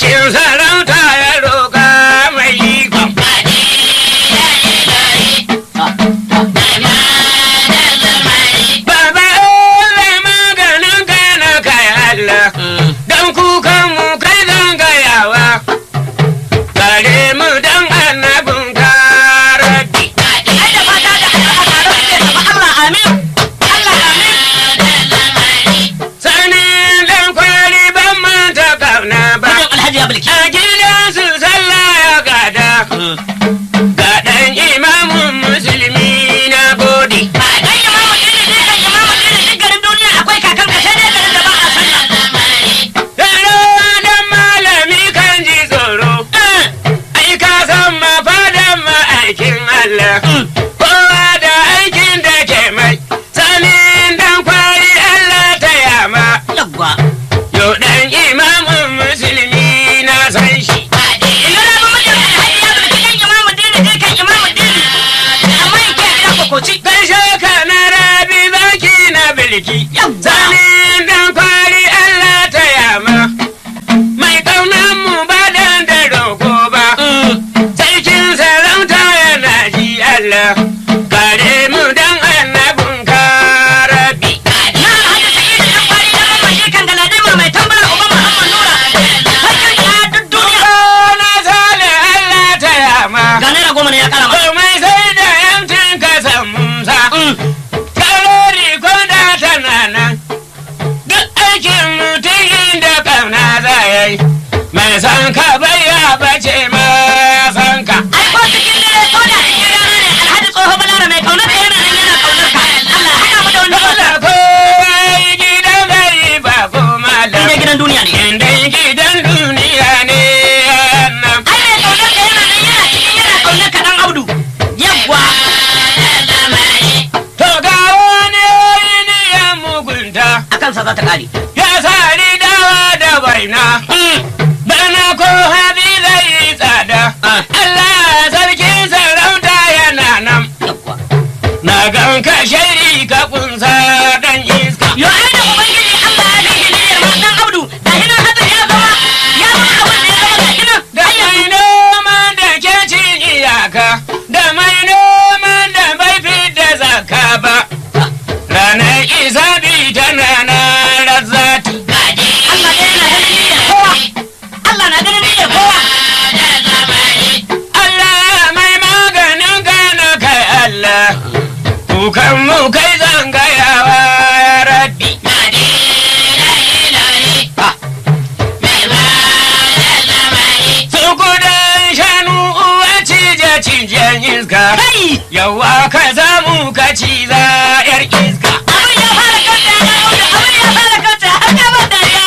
sarkin sarauta ya roƙa mai ikon Baba Allah maganin kai na kai Allah don kukan mu kai zan gayawa kare mu dan annabin karabi ai da fata da a tare suke tafi Allah amin Allah amin sani dan kwari ban manta kauna ba Mijin Alhaji ya bulki a gidansu sallah ya gada ga dan imamun musulmi na gode dan imamu dini ne kan imamu dini duk garin duniya akwai kakan ka sai dai garin da ba a sallah Yaro dan malami kan ji tsoro ai ka san mafadan ma'aikin Allah kowa da aikin da ke mai sanin dan kwari Allah ta yama yawwa yau dan imamun musulmi na san shi ina na ba mijin Alhaji ya bulki kan imamu dini ne kan imamu dini amma yake a gida kokoci gaishe ka na rabi zaki na bilki Yawwa. sanin dan kwari Allah ta yama mai kaunan mu ba dan da roko ba sarkin sarauta yana ji Allah kare mu dan annabin karabi na Alhaji Sa'idu dan kwari dan mamman shi kan galadima mai tambara uban Muhammad Nura hakan ya duk duniya na sale Allah ta yama ga naira goma ne ya kara masa komai sai da yantin ka san musa kalori ko da tana nan duk aikin mutum da kauna za ya yi mai san ka bai ya bace ma san ka ai ko cikin dare ko da cikin rana ne alhaji tsoho balara mai kaunar ka yana nan yana kaunar ka Allah haɗa mu da wanda ba dole ko ai gidan bai ba ko malam ne gidan duniya ne inda gidan duniya ne nan ai mai kaunar ka yana nan yana cikin yana kaunar ka dan audu yawwa to ga wani niyan mugunta akan sa za ta kare ya sari dawa da baina bana ko haɗi zai yi tsada Allah sarkin sarauta yana nan yawwa na gan ka shari ka kunsa dan iska yo ai da ubangiji Allah ya bi hiliyar ma dan audu da hinan hadin ya zama ya zama abin da ya zama da hinan da mai noman da ke cin iyaka da mai noman da bai fi da zaka ba ranar isabi tana na razzati Allah ne yana ganin niyyar kowa Allah na ganin niyyar kowa Allah mai maganin gano kai Allah kukan mu kai zangayawa ya rabbi su kudan shanu uwa cije cijen iska kai yawa ka samu ka ciza yar iska abin ya fara kanta ya audu abin ya fara kanta har ya ba dariya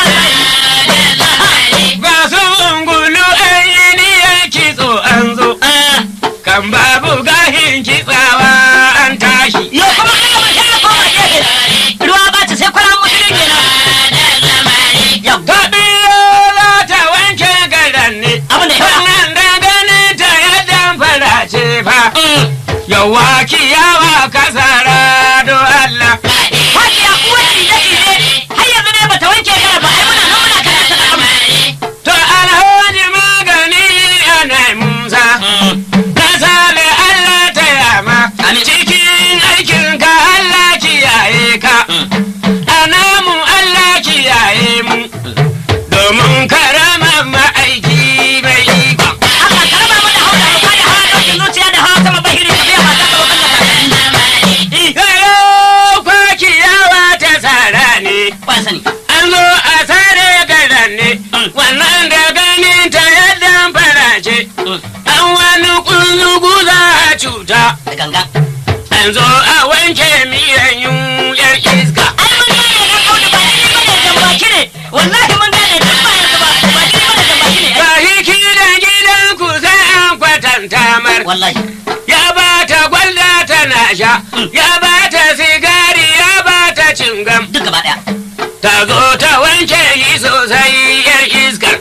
ba su ungulu ainihin kitso an zo kan babu gahin kitsawa an tashi Yo kuma ina mun sai koma gefe. Ruwa ba ta sai kwara musulun kenan. Yau. ta biyo za ta wanke garan ne Abin da ya fara. wannan da ganin ta ya damfara ce fa yawa kiyawa kasara do Allah Hajiya uwar cije cije. Har yanzu dai bata wanke gara ba. Ai muna nan muna karatu da amma. to alhaji magani ana musa na sale Allah ta yama cikin aikin ka Allah kiyaye ka anamu Allah kiyaye mu domin karama ma'aiki mai iko Allah ka raba mu da haula mu kada hawa dokin zuciya da hawa sama bahiri ka biya mata ka bakan da Yaro kwakiyawa ta tsara ne Ba sani. an zo a tsare garan ne wannan da ganin ta yadda farace an wani kunzugu za a cuta Da ganga. an zo a wanke miyan yar iska Ai mun gane dan audu ba ni ba da jambaki ne. Wallahi mun gane duk ba yanzu ba. Ba ni ba da jambaki ne. ba hiki da gidan ku sai an kwatanta mar Wallahi. ya ba ta gwalda tana sha ya ba ta sigari ya ba ta cingam Duk gaba daya. ta zo ta wanke yi sosai yar iskar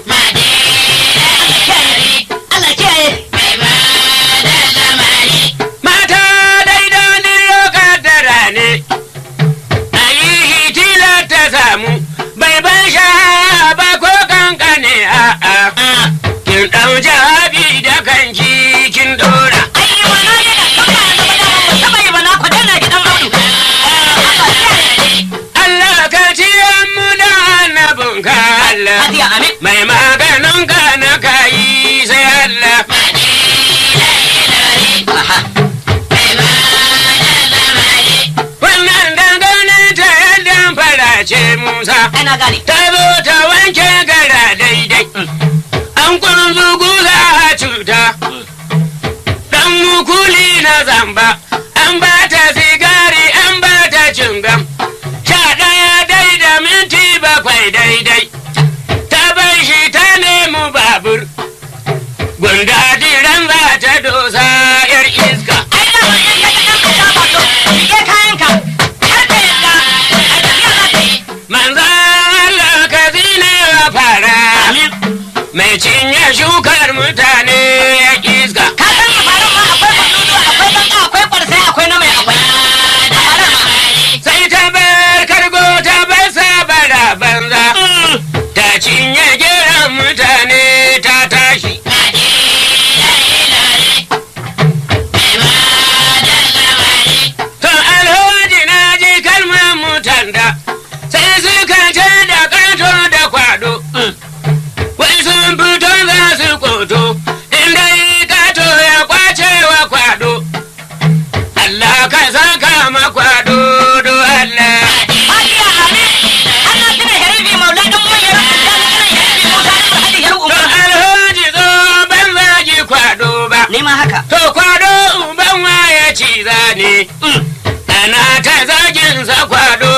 Allah kiyaye. mata daidai lokadara ne a yi hitila ta samu bai ban sha ba ko kankane a'a musa Ana gane. ta zo ta wanke gara daidai an kunzu guza cuta dan mukuli na zamba an ba ta sigari an ba ta cingam sha ɗaya dai da minti bakwai daidai ta bai shi ta nemi babur gunda diran za ta dosa yar iska Ai da wani in ka ga ɗan ka ba to rike kayanka. Har ka yadda. Ai tafiya za ta yi. manzan Allah ka zine wa fara mai cinye shukar mutane ya iska Ka san a faran ma akwai kwadudu akwai banka akwai kwarsai akwai na mai akwai. A faran ma. sai ta bar kargo ta bar sabara banza ta cinye geran mutane ta tashi to alhaji na ji kalmar mutanda sai suka ce da kato da kwado wai sun fito za su koto inda kato ya kwace wa kwado Allah ka saka ma kwado do Allah Hajiya Amin. Ana tuna herifi maula ɗan manyan rafin jami'in herifi Musa ɗan Alhaji Yaru To Umar. alhaji zo ban zagi kwado ba. Ni ma haka. To kwado ban waye ci zane. Ana ta zagin sa kwado